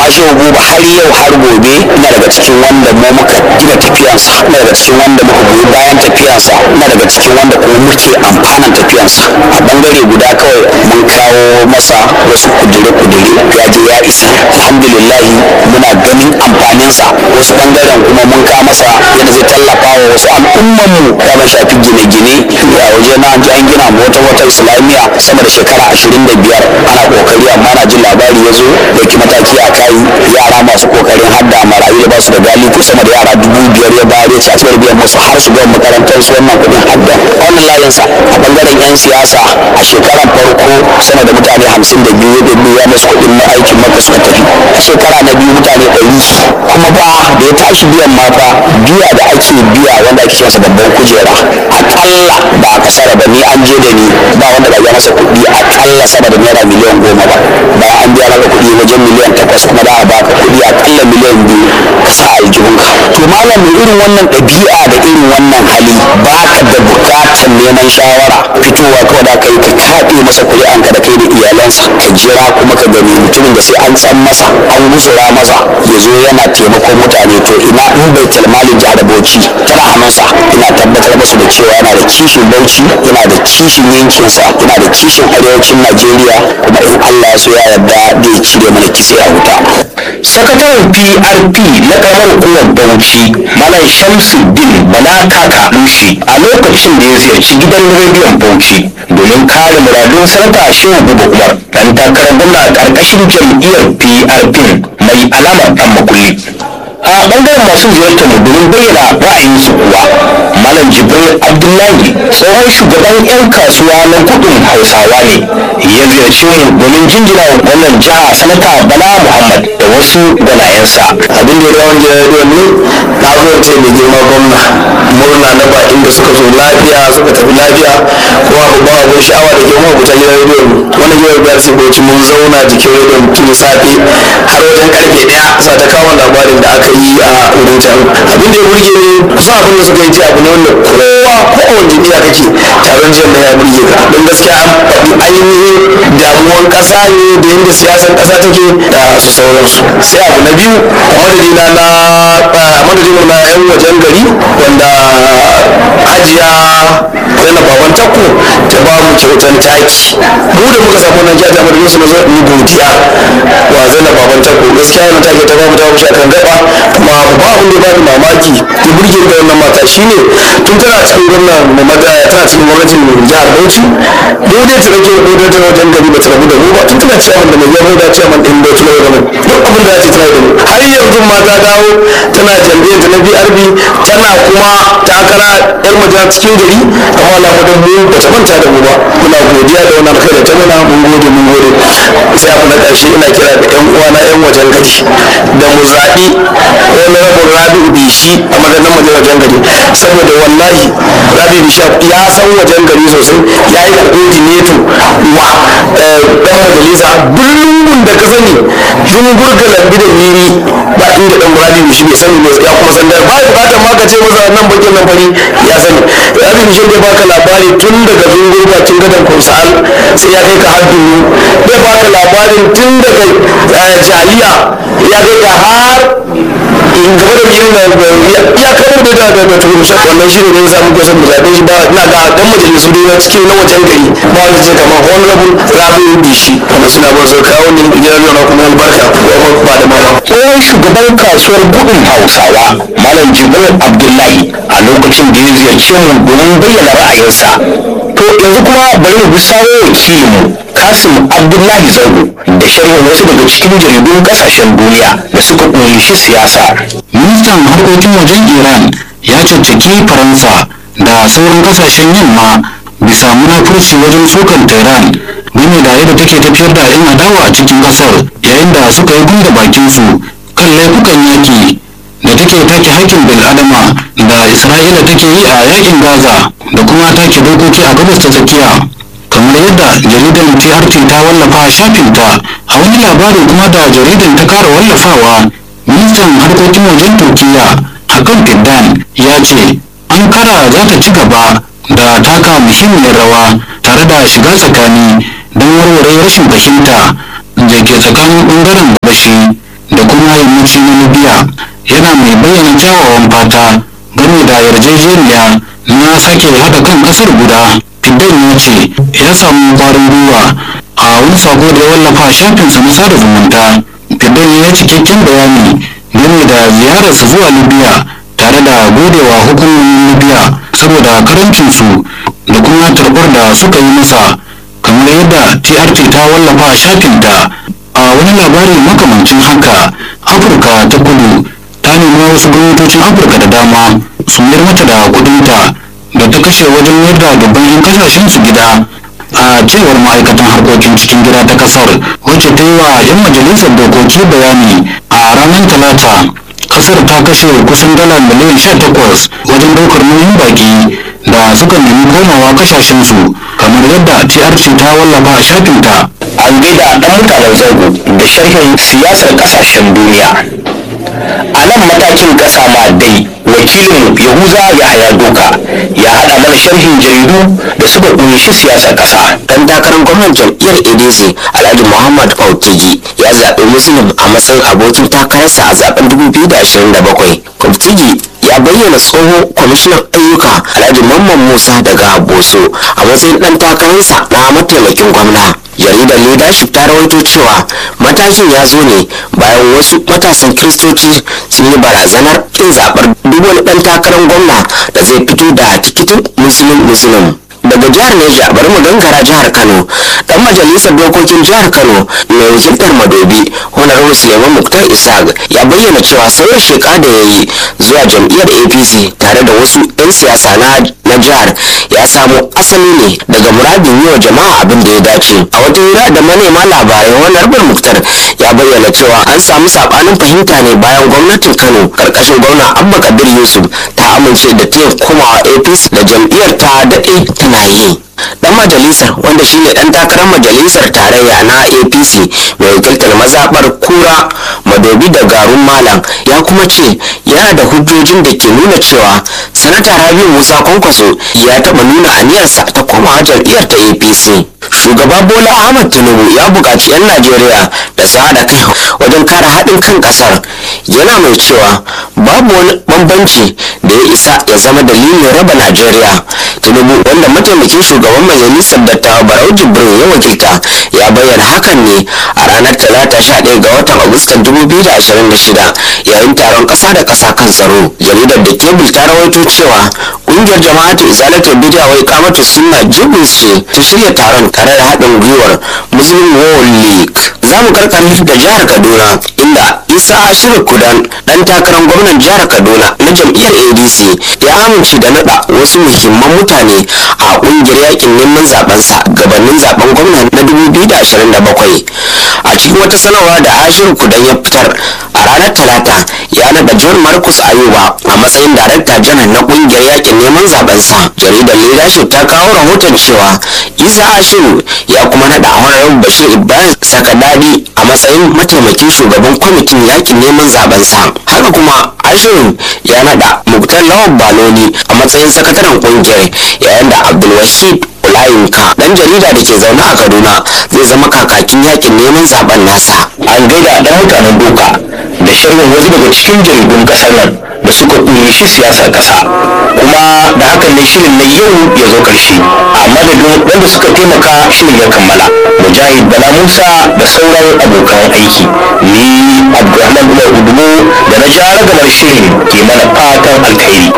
shehu buba har yau har gobe ina daga cikin wanda mu muka gina tafiyansa ina daga cikin wanda muka goyi bayan tafiyansa ina daga cikin wanda kuma muke amfanan tafiyansa a bangare guda kawai mun kawo masa wasu kudure-kudure ya je ya isa alhamdulillah muna ganin amfaninsa wasu bangaren kuma mun kawo masa yadda zai tallafa wa wasu al'umman mu ya ma shafi gine-gine a waje na an ji an gina mu wata wata islamiyya sama da shekara ashirin da biyar ana kokari amma na jin labari ya zo dauki mataki a kai yara masu kokarin hadda marayu da ba su da galiku sama da yara dubu biyar ya bayar ya ci a cikin biyan musu har su gama makarantar su wannan kudin hadda wannan layinsa a bangaren yan siyasa a shekaran farko sama da mutane hamsin da biyu ya biya musu kudin na aikin maka suka tafi a shekara na biyu mutane ɗari kuma ba da ya tashi biyan ma fa biya da ake biya wanda ake kiransa babban kujera akalla ba a kasara ba ni an je da ni ba wanda ba ya masa kuɗi akalla sama da naira miliyan goma ba bayan an biya maka kuɗi wajen miliyan takwas kuma da a baka kuɗi akalla miliyan biyu ka sa aljihunka to malam mai irin wannan ɗabi'a da irin wannan hali ba ka da buƙatar neman shawara fitowa kawai da kai ka kaɗe masa kuri'anka da kai da iyalansa ka jira kuma ka gani mutumin da sai an tsan masa an gusura masa ya zo yana taimakon mutane to ina in bai talmalin jihar bauchi tana hannunsa ina tabbatar musu da cewa yana da kishin bauchi yana da kishin yankinsa yana da kishin arewacin najeriya kuma in allah ya so ya yarda zai cire mana kitse a wuta sakataren prp na karamar hukumar bauchi malam shamsuddin bala kaka lushi a lokacin da ya ziyarci gidan rediyon bauchi domin kare muradun sanata shehu buba umar dan takarar gwamna a ƙarƙashin jam'iyyar prp mai alamar dan makulli a bangaren masu ziyartar mu domin bayyana ra'ayinsu kuwa malam jibril abdullahi tsohon shugaban 'yan kasuwa na kudin hausawa ne ya ziyarci mu domin jinjina wa gwamnan jiha sanata bala muhammad da wasu gwanayensa abin da ya rawan gidan ne na zo ce mai girma gwamna murna na bakin da suka zo lafiya suka tafi lafiya kuma babban abin sha'awa da girma ku ta gidan rediyon wani gidan biyar sai bauchi mun zauna jikin rediyon tun safe har wajen karfe daya sa ta kawo labarin da aka yi a wurin can abin da ya burge ni kusa abin da suka yi ce abu ne wanda kowa ko a wani jami'a kake taron jiya na ya burge ka don gaskiya an faɗi ainihin damuwan ƙasa ne da yadda siyasar ƙasa take da su sauransu sai abu na biyu a madadina na a madadina na yan wajen gari wanda hajiya zainab baban takko ta ba mu kyautan taki mu da muka samu nan jiya ta madadin su na zo in godiya wa zainab baban takko gaskiya yana take ta ba mu ta ba mu shakan gaba kuma ba abin da ya bani mamaki ya burge da wannan mata shine tun tana cikin gwamnan tana cikin gwamnatin jihar bauchi mu ne ta rage ko da ta wajen gari ba ta rabu da mu ba tun tana ciyaman da mai yabo da ciyaman din bauchi na yau duk abin da ta tana da mu har yanzu ma ta dawo tana jam'iyyar ta na brb tana kuma takara yar maja cikin gari amma na mu mu ba ta manta da mu ba muna godiya da wannan kai da ta mana mun gode mun gode sai abu na ƙarshe ina kira da yan uwana yan wajen gari da mu zaɓi wani rabin rabi'u bishi a madadin wajen wajen gari saboda wallahi rabi'u bishi ya san wajen gari sosai ya yi coordinator wa dan majalisa birnin da ka sani jungur ga lambi da miri ba inda dan rabi'u bishi bai sani ne ya kuma san da ba bukatar ma ka ce masa nan bakin nan fari ya sani rabi'u bishi bai baka labari tun daga jungur bakin gadon kursal sai ya kai ka har dunu bai baka labarin tun daga jaliya ya kai ka har in gaba da yin na ya kawo da da da da tukun shak wannan shi ne yasa muke son mu zabe shi ba ina ga dan majalisu dai na cikin na wajen gari ba wanda ce kamar honorable rabi'u bishi kuma suna ba su kawo ne gidan yana kuma albarka kuma ba da mama tsohon shugaban kasuwar gudun hausawa malam jibril abdullahi a lokacin da ya ziyarci mu domin bayyana ra'ayinsa to yanzu kuma bari mu bi sawo wakilinmu kasim abdullahi zango da sharhin wasu daga cikin jaridun kasashen duniya da suka kunshi siyasa ministan harkokin wajen iran ya caccaki faransa da sauran kasashen yamma bisa munafurci wajen sukan tehran game da yadda take tafiyar da yan adawa a cikin kasar yayin da suka yi gunda bakinsu kan laifukan yaki da take take haƙƙin bil'adama da isra'ila take yi a yakin gaza da kuma take dokoki a gabas ta tsakiya kamar yadda jaridar TRT ta wallafa a shafinta a wani labarin kuma da jaridar ta kara wallafawa ministan harkokin wajen turkiya hakan fiddan ya ce ankara za ta ci gaba da taka muhimmiyar rawa tare da shiga tsakani don warware rashin fahimta da ke tsakanin bangaren gabashi da kuma yammaci na libya yana mai bayyana kyawawan fata game da yarjejeniya na sake haɗa kan ƙasar guda fidel ya ce ya samu ƙwarin gwiwa a wani sako da ya wallafa a shafinsa na sada zumunta fidel ya cikakken bayani game da ziyararsa zuwa libya tare da godewa hukumomin libya saboda karancinsu da kuma tarbar da suka yi masa kamar yadda trt ta wallafa a shafinta a wani labari makamancin haka afirka ta kudu ta nemi wasu gwamnatocin afirka da dama su mayar mata da kudinta da ta kashe wajen mayar da dubban 'yan kasashen su gida a cewar ma'aikatan harkokin cikin gida ta kasar wacce ta yi wa 'yan majalisar dokoki bayani a ranar talata kasar ta kashe kusan dala miliyan 18 wajen daukar nauyin baki da suka nemi komawa kasashensu kamar yadda trc ta wallafa a shafinta an gaida ɗan mutanen zango da sharhin siyasar ƙasashen duniya a nan matakin ƙasa ma dai wakilin yahuza yahaya doka ya haɗa mana sharhin jaridu da suka ƙunshi siyasar ƙasa dan takarar gwamnan jam'iyyar adc alhaji muhammad fautigi ya zaɓi muslim a matsayin abokin takararsa a zaben 2027 fautigi ya bayyana tsohon kwamishinan ayyuka alhaji mamman musa daga boso a matsayin dan takararsa na mataimakin gwamna jaridar leadership ta rawaito cewa matakin ya zo ne bayan wasu matasan kiristoci sun yi barazanar kin zaɓar duk wani ɗan takarar gwamna da zai fito da tikitin musulun musulun daga jihar Neja bari mu gangara jihar Kano dan majalisar dokokin jihar Kano mai wakiltar Madobi Honorable Suleiman Muktar Isaac ya bayyana cewa sauya sheka da ya yi zuwa jam'iyyar APC tare da wasu 'yan siyasa na na jihar ya samo asali ne daga muradin yi wa jama'a abin da ya dace a wata hira da manema labarai Honorable Muktar ya bayyana cewa an samu sabanin fahimta ne bayan gwamnatin Kano karkashin gwamna Abba Kabir Yusuf ta amince da ta komawa APC da jam'iyyar ta daɗe tana yi dan majalisar wanda shine dan takarar majalisar tarayya na apc mai wakiltar mazaɓar kura madobi da garun malam ya kuma ce yana da hujjojin da ke nuna cewa sanata rabi musa kwankwaso ya taɓa nuna aniyarsa ta komawa jam'iyyar ta apc shugaba bola ahmad tinubu ya buƙaci 'yan najeriya da su haɗa kai wajen kare haɗin kan ƙasar yana mai cewa babu wani bambanci da ya isa ya zama dalilin raba najeriya tinubu wanda mataimakin shugaban majalisar dattawa barau jibrin ya wakilta ya bayyana hakan ne a ranar talata 11 ga watan agustan 2026 yayin taron ƙasa da ƙasa kan tsaro jaridar da kebul ta rawaito cewa ƙungiyar jama'atu izalatul bid'a wai kamatu sunna jibris ce ta shirya taron tare da haɗin gwiwar muslim world league za mu karkare da jihar kaduna inda isa ashiru kudan dan takarar gwamnan jihar kaduna na jam'iyyar adc ya amince da nada wasu muhimman mutane a kungiyar yakin neman zabensa gabanin zaben gwamna na 2027 a cikin wata sanarwa da ashiru kudan ya fitar a ranar talata ya nada john marcus ayuba a matsayin darakta janar na kungiyar yakin neman zabensa jaridar leadership ta kawo rahoton cewa isa ashiru ya kuma nada honorable bashir ibrahim sakadadi a matsayin mataimakin shugaban kwamitin yakin neman zabensa haka kuma ashirin ya nada muktar lawan baloni a matsayin sakataren kungiyar yayin da abdulwahid olayinka dan jarida da ke zaune a kaduna zai zama kakakin yakin neman zaben nasa an gaida dan mutanen doka da sharhin wasu daga cikin jaridun kasar nan da suka kunshi siyasar kasa kuma da hakan ne shirin na yau ya zo karshe a madadin wanda suka taimaka shirin ya kammala mujahid bala musa da sauran abokan aiki ni abdulrahman umar udumu da na ja ragamar shirin ke mana fatan alkhairi